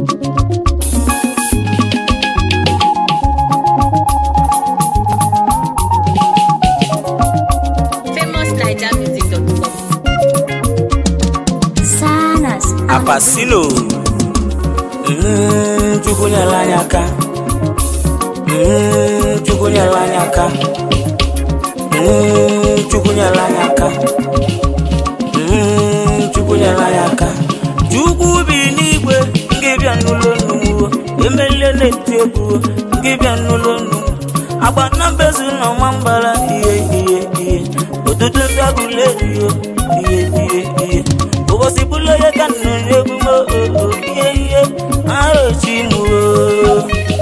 famousnigermusic.com. Sanas. apasino Mm, chukwu nyere anyị aka Mm, chukwu nyere anyị aka Mm, chukwu nyere anyị aka Mm, chukwu nyere anyị aka chukwu bi n'igwe nke bịa n'ụlọ nnụnụ emelie na-eti egwu nke bịa n'ụlọ nnụnụ agba na mbezu na ọma mbara ihe ihe ihe ụtụtụ ndagụle ihe ihe ihe ihe ụbọchị bụla ya ka nnụ n'egwu m oo ihe ihe arochi m oo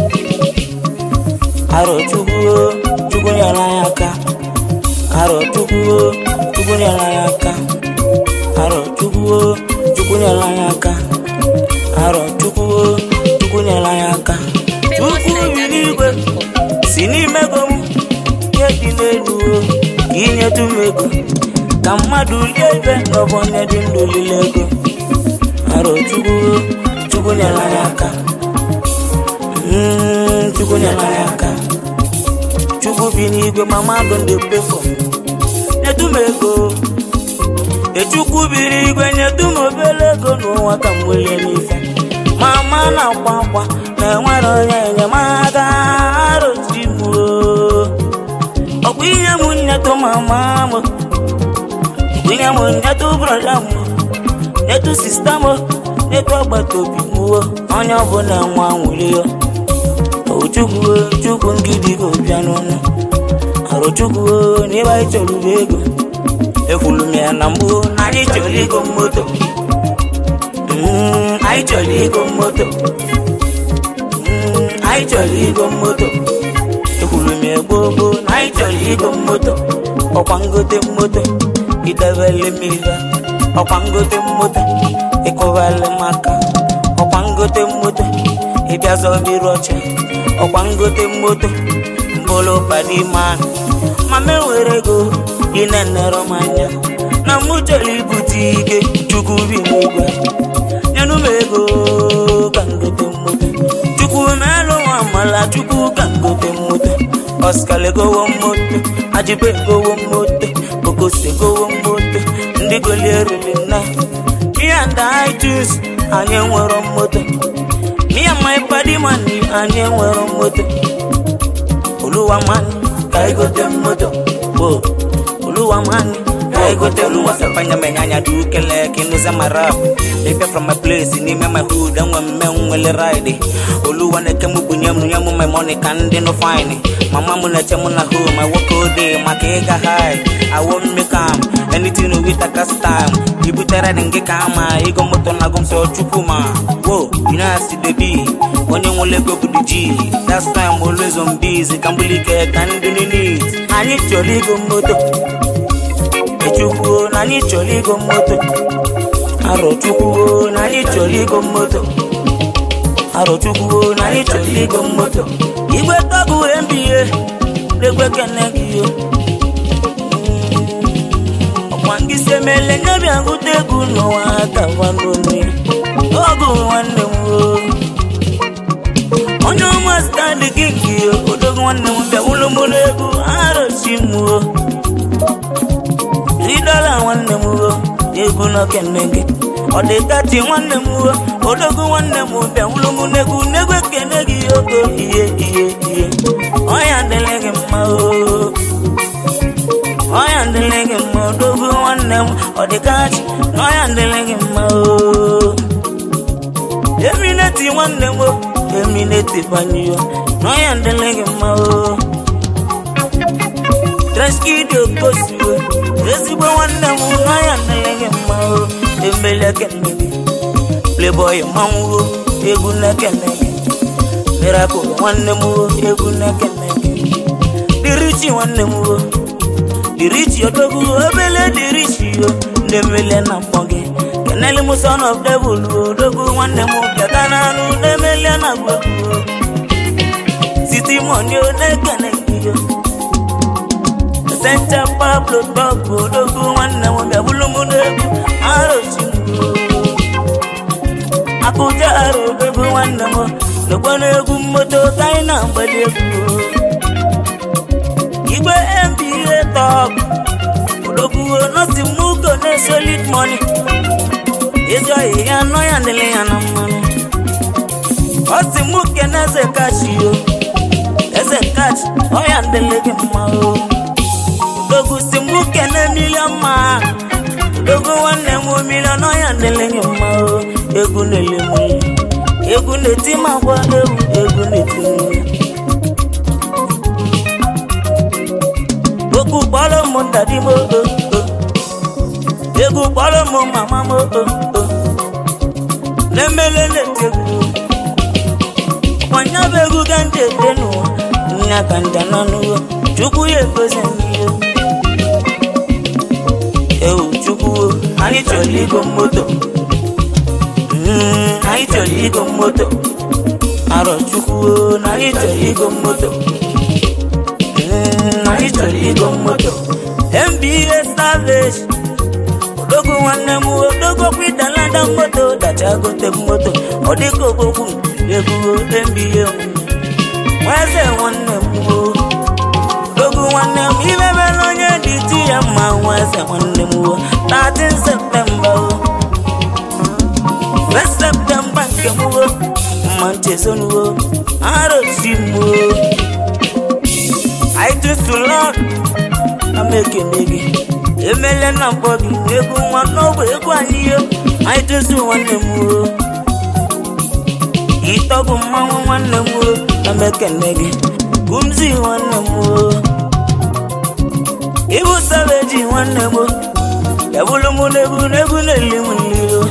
aro chukwu o, chukwu nyere anyị aka aro chukwu o, chukwu nyere anyị aka aro chukwu o, chukwu nyere anyị aka aro chukwu o, chukwu nyere anyị aka chukwu bi n'igwe famousnigermusic.com. si n'ime ego m ihe dị n'elu o, ka inyedu m ego ka mmadụ lie ibe n'ọbụ onye dị ndụ lile ego aro chukwu o, chukwu nyere anyị aka Mm, chukwu nyere anyị aka chukwu bi n'igwe ma mmadụ ndị pefọ nyedu m ego echukwu biri igwe nyedu m obere ego n'ụwa ka m welie n'ife ma ma na-akwa akwa na enwere onye enyemaka arochi m oo. ọkwa ihe m nyetu mama m ọkwa ihe m nyetu brọda m nyetu sista m nyetu agbata obi m oo. onye ọbụla nwa nwere ya ochukwu o, chukwu ngidi ga ọbịa n'ọnụ arochukwu o, n'ebe anyị chọrọ ube ego ekwulu m ya na mbụ na anyị chọrọ ego moto Mm, anyị chọrọ ego moto Mm, anyị chọrọ ego moto ekwuru m ya gboo gboo na anyị chọrọ ego moto ọkwa ngote moto idebele m ihe ọkwa ngote moto ịkụbali m aka ọkwa ngote moto ịbịa zọbiri ọcha ọkwa ngote moto mbụlụ padima ma m enwere ego ị na-enere m anya na mụ chọrọ ibute ike chukwu bi n'igwe nyenụ m ego ka ngote moto chukwu melụ nwa amala chukwu ka ngote moto oskal egowo moto ajibe egowo moto okose egowo moto ndị golierili na me and I choose anyị enwero moto me and my body money anyị enwero moto oluwa mani ka igote moto o oluwa mani ka igote oluwa sapanya menyanya dukele kinuza marap Ife from my place n'ime my hood enwe mme nwele ride oluwa na-eke m bunye m nye m my money ka ndị no fine mama m na-eche m na home I work all day maka ịga high I won't make am anything with a cast time ibutere dị gị ka ama ego moto na gụmsọ chukwu ma wo you know as it dey be onye nwere ego bụ the G that's time always on busy ka mbulike ka ndị need anyị chọrọ ego moto echukwu na anyị chọrọ ego moto arọchukwu na anyị chọrọ ego moto arọchukwu na anyị chọrọ ego moto igwe tọbụ mba n'egwe kene gị yo ọkwa ngị si emele nye bịa ngụta egwu n'ụwa aka gwanonu ọgụ nwanne m o onye ọma standi gị nke odogo nwanne m bịa wụlụ m n'egwu arọchi m o ridọla nwanne m o egwu n'okene gị ọ dị tati nwanne m o odogo nwanne m bịa wụlụ m n'egwu n'egwu ekene gị ogo ihe ihe ihe ọya dịrị gị mma o ọya dịrị gị mma odogo nwanne m ọ dị kachi na ọya dịrị gị mma o emineti nwanne m o emineti banyo na ọya dịrị gị mma o treskidi okosiwe ezigbo nwanne m na ọya dịrị gị mma o emele ekene gị playboy manwụ egwu na-ekene gị miracle nwanne m o egwu na-ekene gị dirichi nwanne m o dirichi odogwu obele dirichi yo na-emele na mkpọ gị keneli m son of devil odogwu nwanne m bịata n'anụ na-emele na gwegwu siti moni o na-ekene gị yo senta pablo bọbụ odogwu nwanne m bịabụlụ m n'egwu arochi m akụja ara obego nwanne m lekwa n'egwu mmoto ka anyị na-agbali egwu igbe mba top odogwuo nọsi mugo na solid money ezi oyi ya nọ ya dịle ya na mmanụ ọ si mụ kene eze kachi o eze kachi ọya dịle gị mma o odogwu si mụ kene milion ma odogwu nwanne m milion ọya dịle gị mma o egwu na-ele m egwu na-eti m agwa egwu egwu na-eti m okwu kpọrọ m dadi m o egwu kpọrọ m mama m o na-emele na-eti egwu ọnya bụ egwu ka ndị ete n'ụwa nya ka nja nọ n'ụwa chukwu ya egozi n'ihe ewu chukwu anyị chọrọ igo moto Mm, anyị chọrọ igo moto arọ chukwu na anyị chọrọ igo moto Mm, anyị chọrọ igo moto mba savage odogo nwanne m odogo kwidalada moto dacha gote moto ọ dịka ogbogbu ebugo mba nweze nwanne m o odogo nwanne m imebela onye dị ti ya mma nweze nwanne m o 13 septemba o First septemba nke m o mma nchezonuo arosi m o I just to Lord na m ekene gị emele na mkpọ gị egwu nwa n'ogbe egwu anyị yo anyị dozi nwanne m o ịtọbụ mmanwụ nwanne m o na m ekene gị kumzi nwanne m o ịbụ sabeji nwanne m o ebulu m n'egwu n'egwu na-eli m nri o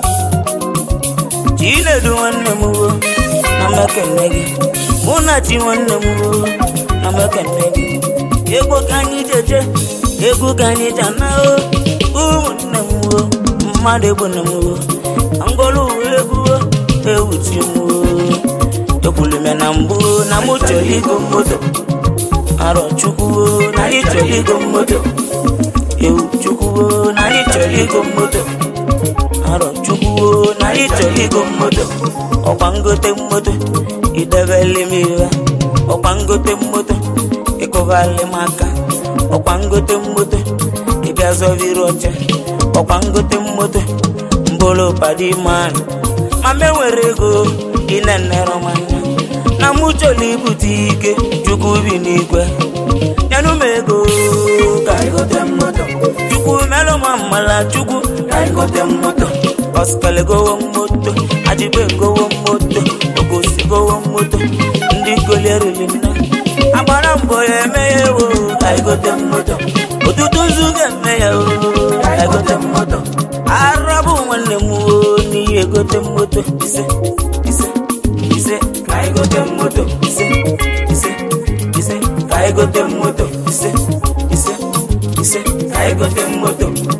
chinedu nwanne m o na m ekene gị mụ na chi nwanne m o na m ekene gị egwu ka anyị jeje egwu ka anyị ji ana o ụmụnne m o mmadụ egbuna m o ngolu egwu o ewuchi m o ekwulu m na mbụ na mụ chọrọ igo moto arọ chukwu o na anyị chọrọ igo moto ewu chukwu o na anyị chọrọ igo moto arọ chukwu o na anyị chọrọ igo moto ọkwa ngote moto idebele m iwe ọkwa ngote moto ịkụbali m aka ọkwa ngote mmoto ịbịa zọbiri oche ọkwa ngote mmoto mbolo padi man ma me nwere ego ịna-enere m anya na mụ chọrọ ibute ike chukwu bi n'igwe nyenụ m ego ka anyị gote mmoto chukwu melụ m mmala chukwu ka anyị gote mmoto ọskele gowo moto ajibe gowo moto ogosi gowo moto ndị golierili nna agbara mbọ ya eme ya ewo ka anyị gote mmoto ụtụtụ nzu ga-eme ya o ka anyị gote mmoto arabụ nwanne m o n'ihi egote mmoto ise ise ise ka anyị gote mmoto ise ise ise ka anyị gote mmoto ise ise ise ka anyị gote mmoto